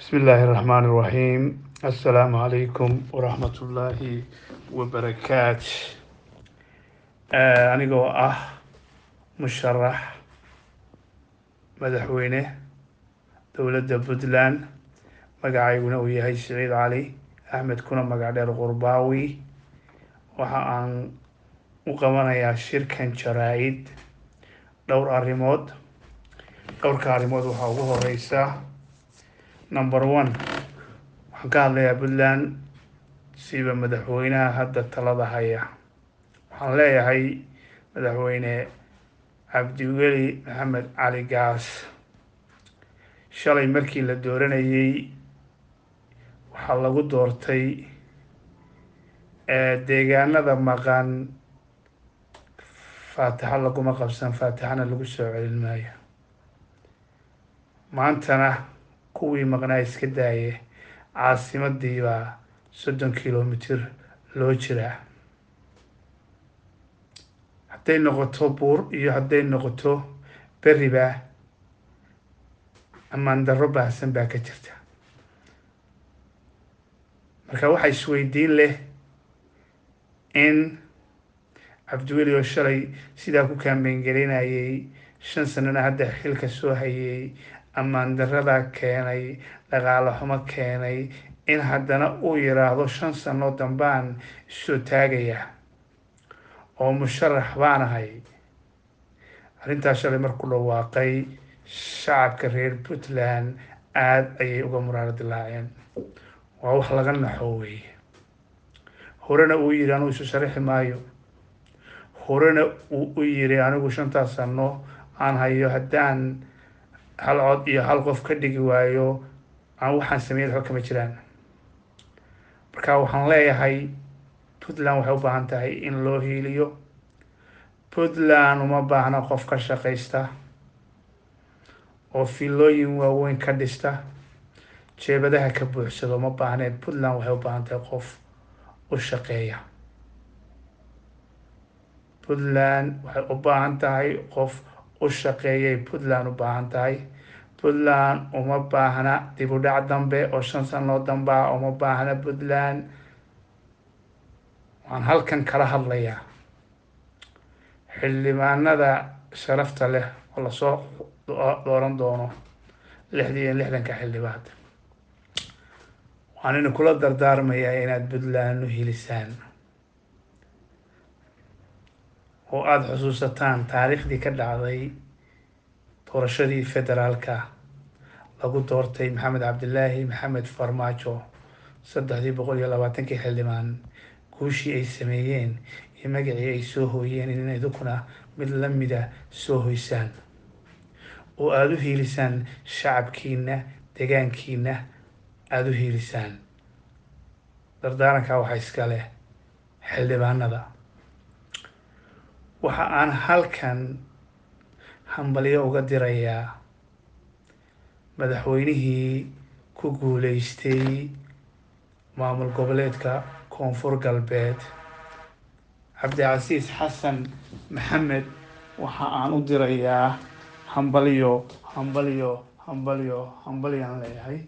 bismi illaahi raxmaan iraxiim assalaamu calaykum waraxmatullaahi wabarakaat anigoo ah musharax madaxweyne dowladda puntland magacayguna uu yahay siciid cali axmed kuna magac dheer qurbaawi waxa aan u qabanayaa shirkan jaraa-id dhowr arrimood dhowrka arrimood waxaa ugu horeysa number one waxaan ka hadlayaa puntland siba madaxweynaha hadda talada haya waxaan leeyahay madaxweyne cabdiweli maxamed cali gaas shalay markii la dooranayey waxaa lagu doortay deegaanada maqan faatixo laguma qabsan faatixana lagu soo celin maayo maantana kuwii maqnaa iska daaye caasimadii baa soddon kilomitr loo jiraa hadday noqoto buur iyo hadday noqoto beriba ammaan darro baahsan baa ka jirta marka waxaa isweydiin leh in cabdiweli oo shalay sidaa ku kaambeyn gelinayay shan sanana hadda xilka soo hayay ammaan darrada keenay dhaqaalo xumo keenay in haddana uu yiraahdo shan sano dambaan isoo taagaya oo musharax baanahay arrintaas shalay markuu dhawaaqay shacabka reer puntland aada ayay uga muraaro dilaaceen waa wax laga naxo weeye horena uu yidhi anigu isu sharaxi maayo horena uu u yiri anigu shantaas sano aan hayo haddaan hal cod iyo hal qof ka dhigi waayo aan waxaan sameeyay waxba kama jiraan marka waxaan leeyahay puntland waxay u baahan tahay in loo hiiliyo puntland uma baahna qof ka shaqaysta oo filooyin waaweyn ka dhista jeebadaha ka buuxsado uma baahneen puntland waxay u baahan tahay qof u shaqeeya puntland waxay u baahan tahay qof u shaqeeyay puntland u baahan tahay puntland uma baahna dib u dhac dambe oo shan sanoo dambaa uma baahna puntland waan halkan kala hadlayaa xildhibaanada sharafta leh oo lasoo dooran doono lixdii iyo lixdanka xildhibaan waan ina kula dardaarmayaa inaad puntland u hilisaan oo aada xusuusataan taariikhdii ka dhacday doorashadii federaalka lagu doortay maxamed cabdilaahi maxamed farmaajo saddexdii boqol iyo labaatankii xildhibaan guushii ay sameeyeen iyo magacii ay soo hooyeen in idinkuna mid lamida soo hoysaan oo aada u hiilisaan shacabkiina degaankiina aada u hiilisaan dardaarankaa waxaa iska leh xildhibaanada waxa aan halkan hambalyo uga dirayaa madaxweynihii ku guuleystay maamul goboleedka koonfur galbeed cabdicasiis xasan maxamed waxa aan u dirayaa hambalyo hambalyo hambalyo hambalyaan leeyahay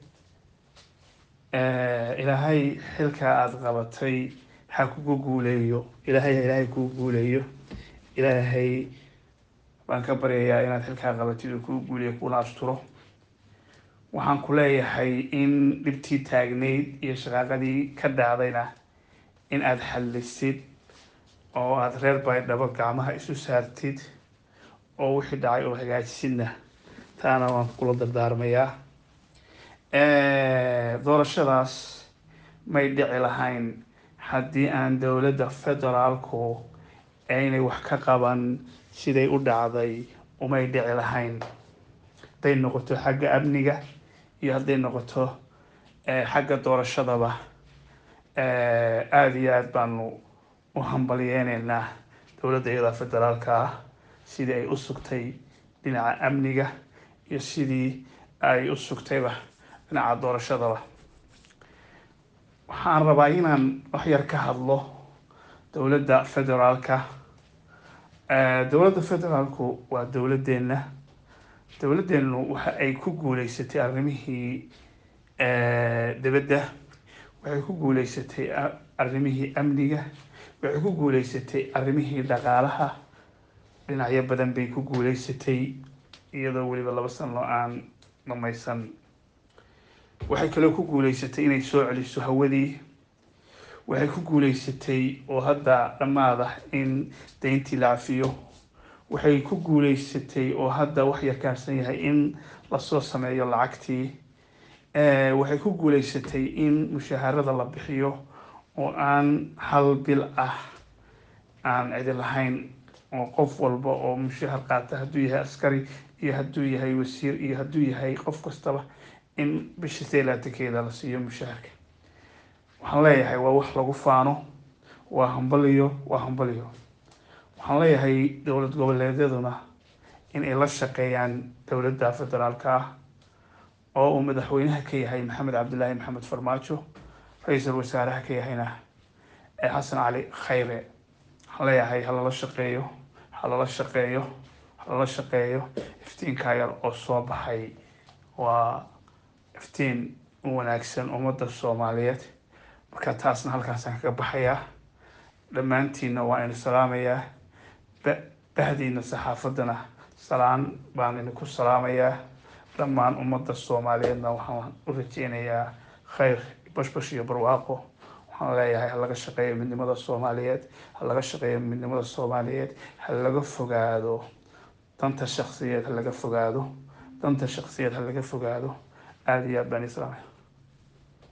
ilaahay xilkaa aada qabatay ha kugu guuleeyo ilaahay ilaahay kugu guuleeyo ilaahay baan ka baryayaa inaad xilkaa qabatid oo kuu guuliya kuna asturo waxaan ku leeyahay in dhibtii taagnayd iyo shaqaaqadii ka dhacdayna in aada xallisid oo aada reer baydhabo gacmaha isu saartid oo wixii dhacay oo hagaajisidna taana waan kula dardaarmayaa doorashadaas may dhici lahayn haddii aan dowladda federaalku aynay wax ka qaban siday u dhacday umay dhici lahayn hadday noqoto xagga amniga iyo hadday noqoto xagga doorashadaba aada iyo aada baanu u hambalyeyneynaa dowladda iyada federaalka ah sidii ay u sugtay dhinaca amniga iyo sidii ay u sugtayba dhinaca doorashadaba waxaan rabaa inaan waxyar ka hadlo dowladda federaalka dowladda federaalku waa dowladdeena dowladdeenu waxa ay ku guuleysatay arrimihii dibadda waxay ku guuleysatay arrimihii amniga waxay ku guuleysatay arrimihii dhaqaalaha dhinacyo badan bay ku guuleysatay iyadoo weliba laba sano aan dhamaysan waxay kaloo ku guuleysatay inay soo celiso hawadii waxay ku guuleysatay oo hadda dhammaada in dayntii la cafiyo waxay ku guuleysatay oo hadda wax yarkaansan yahay in lasoo sameeyo lacagtii waxay ku guuleysatay in mushaharada la bixiyo oo aan hal bil ah aan cidi lahayn oo qof walba oo mushahar qaata hadduu yahay askari iyo hadduu yahay wasiir iyo hadduu yahay qof kastaba in bisha seelaatankeeda la siiyo mushaharka waxaan leeyahay waa wax lagu faano waa hambaliyo waa hambaliyo waxaan leeyahay dowlad goboleedyaduna in ay la shaqeeyaan dowladda federaalka ah oo uu madaxweynaha ka yahay maxamed cabdilaahi maxamed farmaajo ra-iisul wasaaraha ka yahayna ee xasan cali khayre waxaan leeyahay halala shaqeeyo halala shaqeeyo halala shaqeeyo iftiinkaa yar oo soo baxay waa iftiin u wanaagsan ummadda soomaaliyeed marka taasna halkaasaan kaga baxayaa dhammaantiinna waa inu salaamayaa bahdiina saxaafaddana salaan baan idinku salaamayaa dhammaan ummadda soomaaliyeedna waxaan u rajeynayaa khayr bashbash iyo barwaaqo waxaan leeyahay ha laga shaqeeyo midnimada soomaaliyeed ha laga shaqeeyo midnimada soomaaliyeed ha laga fogaado danta shaksiyeed ha laga fogaado danta shaksiyeed ha laga fogaado aada iyo aad baan islaamay